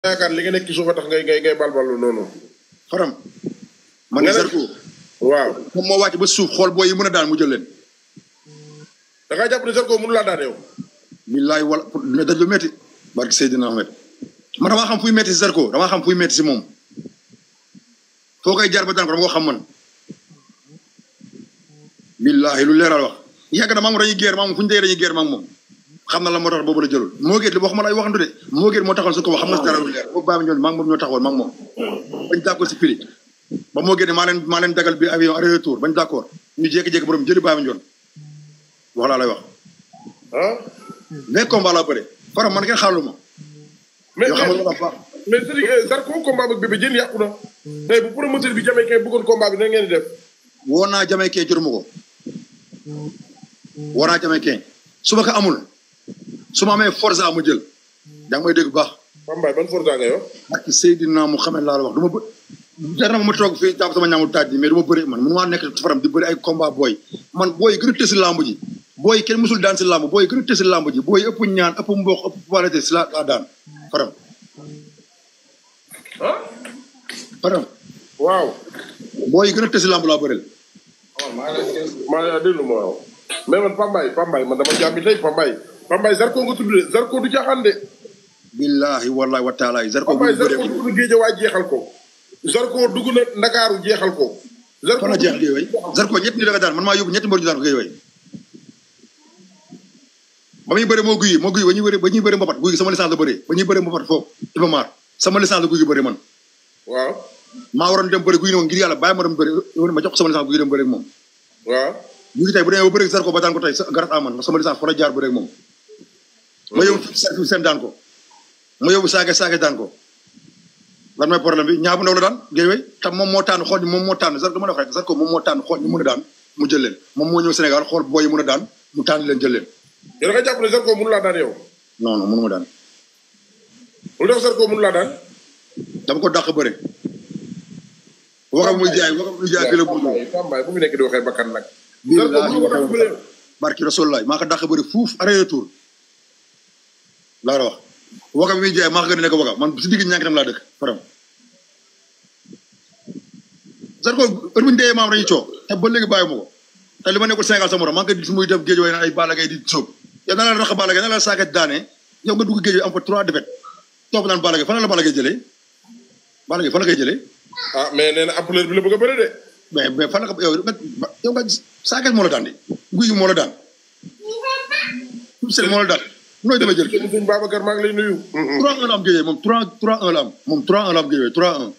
yaakaar li nga nekk ci suuf a tax ngay ngay ngay balballu noonu. faram man Nga ne- Zarko waaw moom moo wàcc ba suuf xool booy yi mën a daan mu jël leen da ngaa jàpp ne Zarko mënu laa daan yow. billaay wala ne daj lu métti barki Seydina Ahmed man damaa xam fuy métti si Zarko damaa xam fuy métti si moom foo koy jaar ba daan ko dama ko xam man billahi lu leeral wax yàgg na maa moom dañuy geer maa moom fu ñu dee dañuy geer maa moom xam na la moo tax boobu la jëlul moo géet li waxuma lay waxantu de moo géet moo taxoon su ko wax xam nga si dara lu leer boobu baa mi ñoon maa ngi moom ñoo taxawoon maa ngi moom bañ d'accord si prix ba moo géet maa leen maa leen dagal bi avion aller retour bañ d'accord ñu jékki-jékki borom jëli baa mi ñoon wax laa lay wax ah mais combat laa bëre faram man kenn xaalu ma mais yoo xam nga mais la baax mais c'est que Zarko combat ak Bébé Diène yàqu na. tey bu promoteur bi jamee kay bëggoon combat bi na ngeen di def. woo naa jamaïcain jotuma ko woo naa jamaïcain su ma ko amul su ma amee forza mu jël yaa ngi may dégg bu baax Pambaay ban forza nga yor. ak Seydina Muhammad laa la wax du ma bë jar na ma ma toog fii jàpp sama ñaamu taaj bi mais du ma bëri man mënu maa nekk faram di bëri ay combat booy man booy gën a tësi làmb ji booy kenn mësul daan si làmb booy gën a tësi làmb ji booy ëpp ñaan ëpp mboq ëpp qualité si laa laa daan faram ah faram waaw. booy gën a tësi làmb laa bëreel maa ngi déglu ma waaw. mais man Pambaay Pambaay man dama jàmbi tey Pambaay. Pambaay Zarko nga tudd de Zarko du caaxaan de. billahi wallahi wa taala Zarko bu Pambaay ñu bëree Zarko dugg na Géejawaay jeexal ko. Zarko dugg na Ndakaaru jeexal ko. Zarko fan la jeex géej way Zarko ñett ni da nga daan man maa yóbbu ñetti mbër ñu daan ko géej way ba muy bëri moo guy moo guy ba ñuy bëri ba ñuy bëri mbapat guy sama licence la bëri ba ñuy bëri mbapat foofu Iba Mar sama licence la guy gi bëri man waaw maa waroon dem bëri guy ne ma ngir yàlla bàyyi ma dem bëri ma jox ko sama licence guy dem bëri ak moom waaw. guy gi tey bu demee ba bëri ak Zarko ba daan ko tey garat aman sama licence fa la jaar bëri ak moom ma yóbbu fi seen daan ko ma yóbbu saake saake daan ko lan mooy problème bi ñaa bu ndaw la daan géej way tam moom moo tànn xool ni moom moo tànn Zarko dama la wax rek Zarko moom moo tànn xool ñu mën a daan mu jël leen moom moo ñëw Sénégal xool booy yi mën a daan mu tànn leen jël leen yow da nga jàpp ne Zarko mënu laa daan yow. non non mënu ma daan lu tax Zarko mënu laa daan. dama ko dàq bëre waxam muy jaay waxam muy jaay fii la buur Pambaay Pambaay bu mu nekk di waxee bakkan nag. Zarko billahi mënu ko daan bëre. barki rasulullah maa ko dàq bëre fuuf arrêt retour laa la wax waxam muy jaay maa ko gën a nekk waxam man si digg ñànk tam laa dëkk faram Zarko heure bu ñu dee maam dañuy coow te ba léegi bàyyi ma ko te li ma nekkul Sénégal sa morom maa ngi ko gis muy def géej way na ay Balla Gaye di sóob yow na la rax Balla Gaye na la saaket daane yow nga dugg géej way am fa trois défaites topp naan Balla Gaye fan la Balla Gaye jëlee Balla Gaye fan la koy jëlee ah mais nee na ampleur bi la bëgg a bëre de. mais mais fan la ko yow nga yow nga saaket moo la daan de guy gi moo la daan seen moo la daan nooy dama jël sëñ sëñ Babacar maa ngi lay nuyu. 3-1 la am géej moom 3 3-1 la am moom 3-1 la am géej 3-1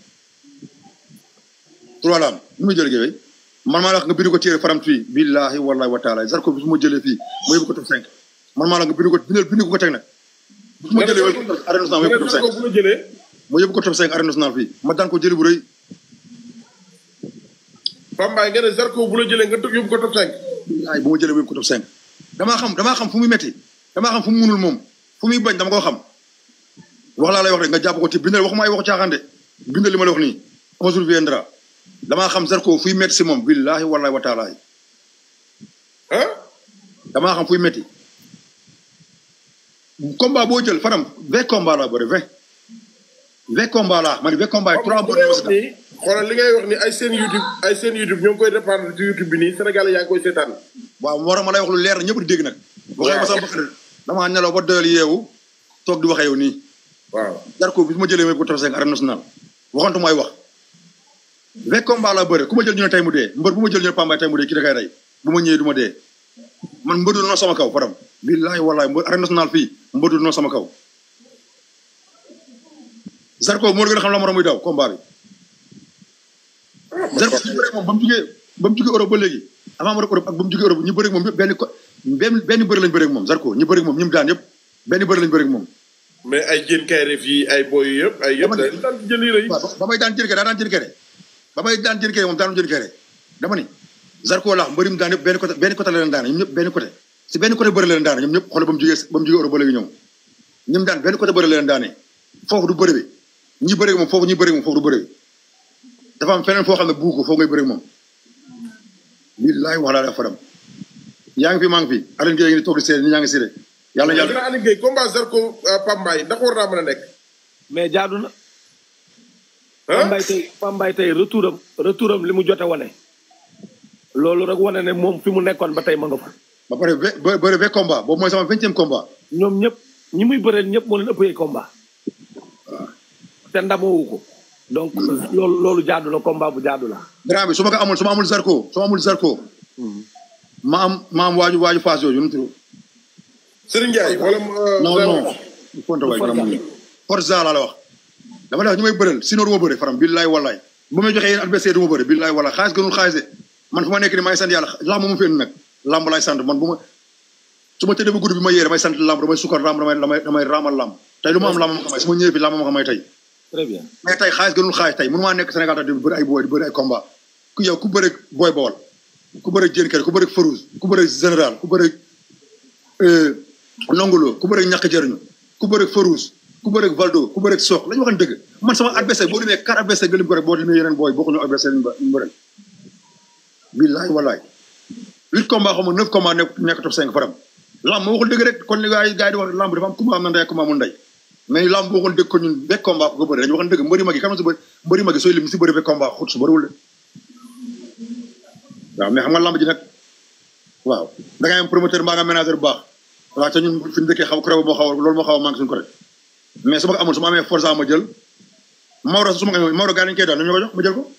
3 la am nu muy jël géej man maa la wax nga bind ko téere faram fii billahi wallahi wa taala Zarko bi su ma jëlee fii ma yóbbu ko top 5 man maa la nga bind ko bindal bind ko ko teg nag bu su ma jëlee wala arène nationale ma yóbbu ko top 5 Zarko bu la jëlee. ma yóbbu ko top 5 arène nationale fii ma daan ko jëli bu rëy Pambaay nga ne Zarko bu la jëlee nga tëgg yóbbu ko top 5. ay bu ma jëlee wéb ko top 5 damaa xam damaa xam fu muy metti damaa xam fu mu munul moom fu muy bañ dama koo xam wax laa lay wax rek nga jàpp ko ci bindal waxuma ay waxu caaxaan de bindal li ma la wax nii un jour viendra damaa xam Zarko fuy metti si moom billahi wallahi wa taala ah. damaa xam fuy metti combat boo jël faram vingt combat laa bëri vingt vingt combat laa ma ne vingt combat yi trois li mbër ngay ñoo wax si daan. nii xoolal li ngay wax ni ay seen YouTube ay seen YouTube ñoo ngi koy dépendre ci YouTube bi nii Sénégal yaa ngi koy seetaan. waaw moo tax ma lay wax lu leer na ñëpp di dégg nag waxee ma sama bakkan damaa nelaw ba doyal yeewu toog di waxee yow nii waaw. Zarko bi su ma jëlee may ko top 5 arène nationale waxantu mooy wax vingt combat laa bëre ku ma jël ñu ne tey mu dee mbër bu ma jël ñu ne Pambaay tey mu dee kii da koy rey bu ma ñëwee du ma dee man mbër du noo sama kaw faram billaahi wallaahi mbër arène nationale fii mbër du noo sama kaw Zarko moo la gën a xam la moroom muy daw combat bi Zarko ñu bëre moom ba mu jugee ba mu jugee Europe ba léegi avant mu def Europe ak ba mu jugee Europe ñu bëre ak moom yëpp benn ko benn benn bëri lañ bëre ak moom Zarko ñu bëre ak moom ñi mu daan yëpp benn bëri lañ bëre ak moom mais ay jën kayre fii ay boy yëpp ay yëpp Dama ne- dañu daan ci jël yi rëy. waaw ba may daan jën kere daa daan jën kere ba may daan jën kere moom daanu jën kere dama ni Zarko laax mbëri mu daan yëpp benn côté benn côté la leen daan ñoom ñëpp benn côté si benn côté bëri la leen daan ñoom ñëpp xoolal ba mu jugee ba mu jugee Europe ba léegi ñoom ñoom daan benn côté bëri la leen daanee foofu du bëri bi ñi bëri moom foofu ñi bëri moom foofu du bëri bi dafa am feneen foo xam ne buu ko foofu ngay bëri moom billaay wax laa la faram yaa ngi fi maa ngi fi Alioune Gueye ngi toog di seede ñi ñaa ngi seede yàlla mais yàlla dina Aliou Gueye combat Zarko Pambaay ndax war naa mën a nekk. mais jaadu na. ah Pambay tey Pambay tey retouram retouram li mu jote wane. loolu rek wane ne moom fi mu nekkoon ba tey ma nga fa. ba pare ve ba bëre vingt combat boobu mooy sama vingtième combat. ñoom ñëpp ñi muy bëreel ñëpp moo leen ëppee combat. te ndamoo ko. donc loolu loolu jaadu la combat bu jaadu la. grand bi su ma ko amul su ma amul Zarko su ma amul Zarko. ma am ma am waaju waaju Fass yooyu nu mu tudd. Serigne Ndiaye wala. non non. Fonte waay Forza. dama Forza laa la wax. dama lay wax ñu may bëreel sinon du ma bëre faram billaay wallaay. bu may joxee yéen adversaire du ma bëre billaay wallaay xaalis gënul xaalis de man fu ma nekk nii maa ngi sant yàlla lamb mu fi indi nag lamb laay sant man bu ma su ma tëddee ba guddi bi ma yee damay sant lamb damay sukkar lamb damay damay damay raamal lamb tey lu ma am lamb ma ko may su ma ñëwee fi lamb ma ko may tey très bien. mais tey xaalis gënul xaalis tey mënu maa nekk Sénégal tax di bëri ay booy di bëri ay combat ku yow ku bëri booy bool ku bëri jën kër ku bëri farouz ku bëri général ku bëri nongolo ku bëri ñàkk jëriñu ku bëri farouz ku bëri valdo ku bëri sox la ñu waxan dëgg man sama adversaire boo demee quatre adversaire gëlim ko rek boo demee yeneen booy bokkuñu adversaire ñu ñu bëri billaay wallaay huit combat xaw ma neuf combat nekk nekk top cinq faram lamb ma waxul dëgg rek kon li gars yi gars yi di wax lamb dafa am combat am na ndey ak combat amul ndey mais lamb boo waxoon dëgg ko ñun bekk combat ko bëri dañu waxoon dëgg mbëri mag yi xam si bëri mbëri mag yi sooy lim si bëri bekk combat xut su bëriwul de waaw mais xam nga lamb ji nag waaw da ngay am promoteur mbaa nga ménageur bu baax waaw te ñun fi ñu dëkkee xaw kuréel moo xaw a loolu moo xaw a manqué suñu côté mais su ma ko amul su ma amee forza ma jël Maodo su ma ko amee Maodo gars dañu koy daal nañu ma ko jox ma jël ko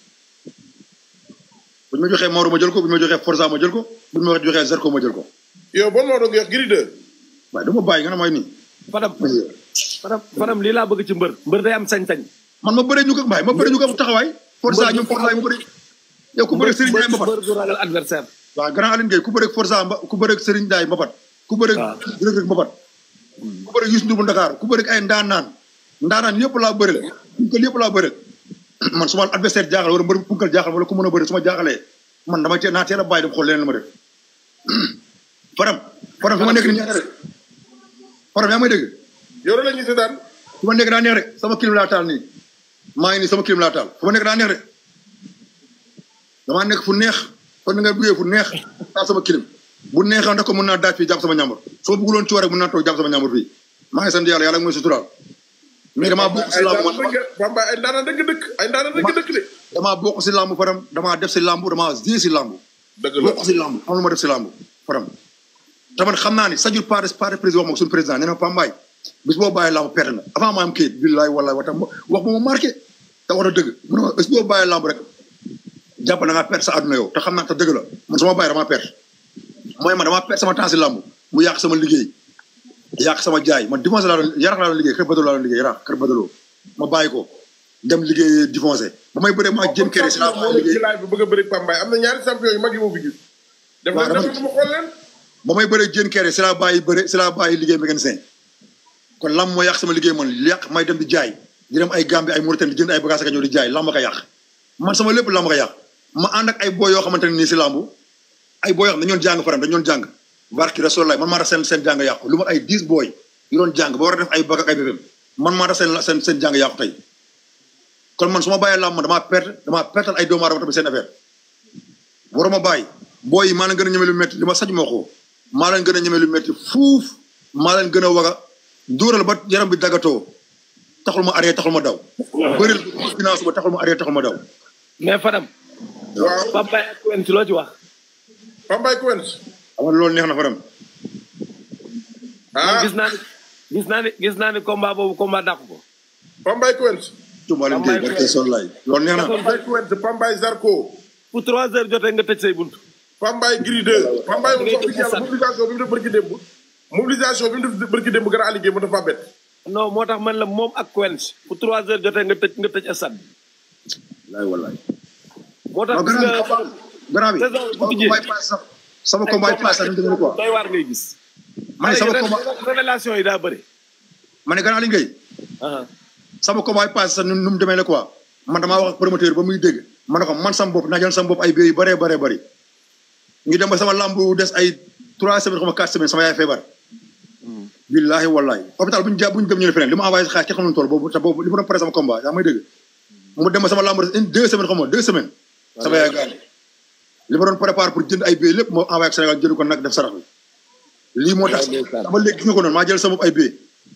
bu ñu ma joxee Maodo ma jël ko bu ñu ma joxee forza ma jël ko bu ñu ma joxee Zarko ma jël ko yow bon moo doon wax Gris 2. waaye dama bàyyi nga ne mooy nii Fadam Fadam Fadam lii laa bëgg ci mbër mbër day am sañ-sañ. man ma bëree ñu ko mbaay ma bëree ñu ko taxawaay forza ñoom forza ma bëri yow ku bëri Serigne Ndiaye mbër Mbapat mbër du ragal adversaire. waaw grand Aline Gueye ku bëri forza mba ku bëri Serigne Ndiaye Mbapat ku bëri waaw. Reug Reug Mbapat ku bëri Youssou Ndour bu Dakar ku bëri ay ndaanaan ndaanaan yëpp laa bëri punkal yëpp laa bëri man su ma adversaire jaaxal wala mbër punkal jaaxal wala ku mën a bëri su ma jaaxalee man dama teel naa teel a bàyyi dem xool leneen la ma def faram faram fi ma nekk nii ñaata rek faram yaa may dégg yow la ñuy seetaan. fu ma nekk daa neex rek sama clim laa taal nii maa ngi nii sama clim laa taal fu ma nekk daa neex rek damaa nekk fu neex kon nga bëggee fu neex taal sama clim bu neexoon rek ko mën naa daaj fii jàpp sama ñàmbur soo bëgguloon ci war rek mën naa toog jàpp sama ñàmbur fii maa ngi sant yàlla yàlla mooy suturaal mais damaa bokk si ay làmb man ndaanaan dëgg Pambaay ay ndaanaan dëgg dëkk ay ndaanaan dëgg dëkk de. damaa bokk si làmb faram damaa def si làmb damaa gée si làmb dëgg la bokk si làmb am lu ma def si làmb faram te man xam naa ni sajur pas de pas de président wax ma ko suñu président nee na Pambaay bis boo bàyyi làmb perte na avant ma am kayit billaay wallaay wa tam wax ba ma marqué te wax na dëgg mu ne ma bis boo bàyyi làmb rek jàpp na ngaa perte sa àdduna yow te xam naa te dëgg la man sama bàyyi damaa perte mooy man damaa perte sama temps si làmb mu yàq sama liggéey yàq sama jaay man difoncé laa doon yarax laa doon liggéey kër badaloo laa doon liggéey yarax kër badaloo ma bàyyi ko dem liggéey difoncé ba may bëree maa jëm kere si laa moo bàyyi liggéey ci laaj bi bëgg a bëri Pambaay am na ñaari champion yu mag yi moo fi gis. def waaw na dama- def na ma xool leen. ba may bëree jën kere si laa bàyyi bëre si laa bàyyi liggéey mécanicien kon lam moo yàq sama liggéey man yàq may dem di jaay di dem ay Gambie ay Mauritanie di jënd ay bagages ak ñëw di jaay lamb ko yàq man sama lépp lamb ko yàq ma ànd ak ay boy yoo xamante ne nii si lamb ay boy yoo xam ne dañoon jàng faram dañoon jàng barki Rasulullah man maa tax seen seen jàng yàqu lu ma ay dix boy yu doon jàng ba war a def ay bag ak ay bébém man maa tax seen seen seen jàng yàqu tey kon man su ma bàyyee lamb man damaa perte damaa pertal ay doomu aadama tamit seen affaire waruma bàyyi booy yi maa leen gën a ñeme lu métti li ma saj moo ko maa leen gën a ñeme lu métti fuuf maa leen gën a waga dóoral ba yaram bi daggatoo taxul ma arrêté taxul ma daw bëril finance ba taxul ma arrêté taxul ma daw mais Fadam. waaw Pambaay ak Quench loo ci wax. Pambaay Quench. xam nga loolu neex na faram man ah gis naa ni gis naa ni gis naa ni combat boobu combat dàq ko. Pambaay Quench. tumbaa leen géey barke sol laay loolu neex na Pambaay Quench Pambaay Zarko. pour trois heures jotee nga tëj say bunt. Pambaay Gris 2. Pambaay moom ngay wax dëgg yàlla sant. mobilisation bi mu def barki démb. mobilisation bi mu def barki démb gën a liggéey mu dafa bett. non moo tax man la moom ak Quench pour trois heures jotee nga tëj nga tëj stade bi. laay wallaay moo tax waaw gis nga grand bi saison bu sama tijjee. combat yi paase sax sama combat yi paase sax ni mu demee quoi doy waar ngay gis. ma ne sama Xale yi combat ré- révélation yi daa bëri. ma ne grand Aliou Ngaye ah sama combat yi paase sax nu mu demee la quoi man damaa wax ak promoteur ba muy dégg ma ne ko man sama bopp naa jël sama bopp ay béy yu bëree bëree bëri ñu dem ba sama lamb des ay trois semaines xam nga quatre semaines sama yaay feebar billahi wallahi hôpital bu ñu jàpp bu ñu dem ñu ne feneen li ma envoyé xaalis kenn xamul tool boobu te boobu li ma doon pare sama combat yaa may dégg mu dem ba sama lamb des une deux semaines xam nga deux semaines sama yaay gaañ li ma doon préparé pour jënd ay béy lépp moo envoyé ak Sénégal jënd ko nag def sarax bi lii moo tax ndeysaan. dama léegi gis nga ko noonu maa jël sama bopp ay béy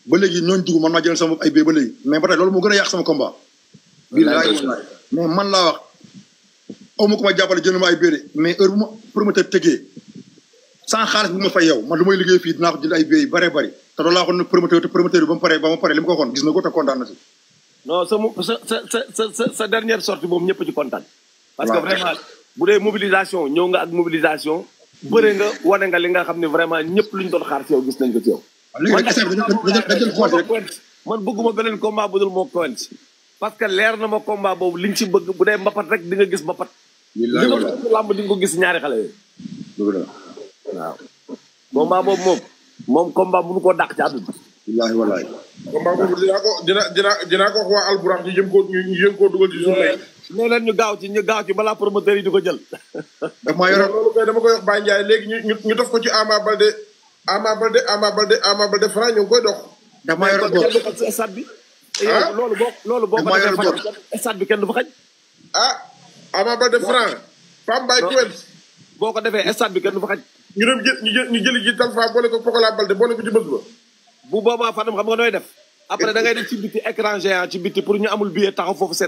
ba léegi ñooñu dugg man maa jëlal sama bopp ay bee ba léegi mais ba tey loolu moo gën a yàq sama combat. billaay wallaay mais man laa wax aw ma ko ma jàppale jënd ma ay bee de mais heure bu ma promoteur tëggee sans xaalis bu ma fay yow man lu may liggéey fii dinaa ko jënd ay bee yu bëree bëri te loolu laa waxoon nag promoteur te promoteur bi ba mu paree ba ma paree li ma ko waxoon gis na ko te kontaan na si. non sa mu sa sa sa sa sa dernière sortie moom ñëpp ci kontaan. parce que waaw. vraiment bu dee mobilisation ñëw nga ak mobilisation. bëre nga wane nga li nga xam ne vraiment ñëpp luñ doon xaar ci yow gis nañ ko ci yow. léegi nag essai bi dañu dañu dañu xool rek Coent man bëgguma beneen combat bu dul moo Coent parce que leer na ma combat boobu liñ ci bëgg bu dee mbapat rek di nga gis mbapat. billaay li nga wallaay bëgg làmb di nga ko gis ñaari xale yooyu. dëgg la waaw combat boobu moom moom combat mënu koo dàq ci àdduna. billaay wallaay combat boobu dinaa ko dina dina dinaa ko wax waa alburax ñu jëm koo ñu ñu jëm koo dugal ci journée yi. nee leen ñu gaaw ci ñu gaaw ci balaa promoteur yi di ko jël. daf maa yoroon loolu kay dama koy wax Baye Ndiaye léegi ñu ñu ñu def ko ci Ama Balde Ama Balde Ama Balde Ama Balde Franc ñu ngi koy dox. daf maa yoroon kon góor kenn du xaj ci stade bi. Ah. yow loolu boo loolu boo ko Damaa defee yor fan stade bi kenn du fa xaj. ah Ama Balde Franc Pambaay Non. Coent boo ko defee stade bi kenn du fa xaj. ñu dem jël ñu jël ñu jëli ji Talfa boole ko Pokola Balde boole ko ci bés ba. bu boobaa Fadam xam nga nooy def. après da ngay def ci biti écran géant ci biti pour ñu amul billet taxaw foofu seen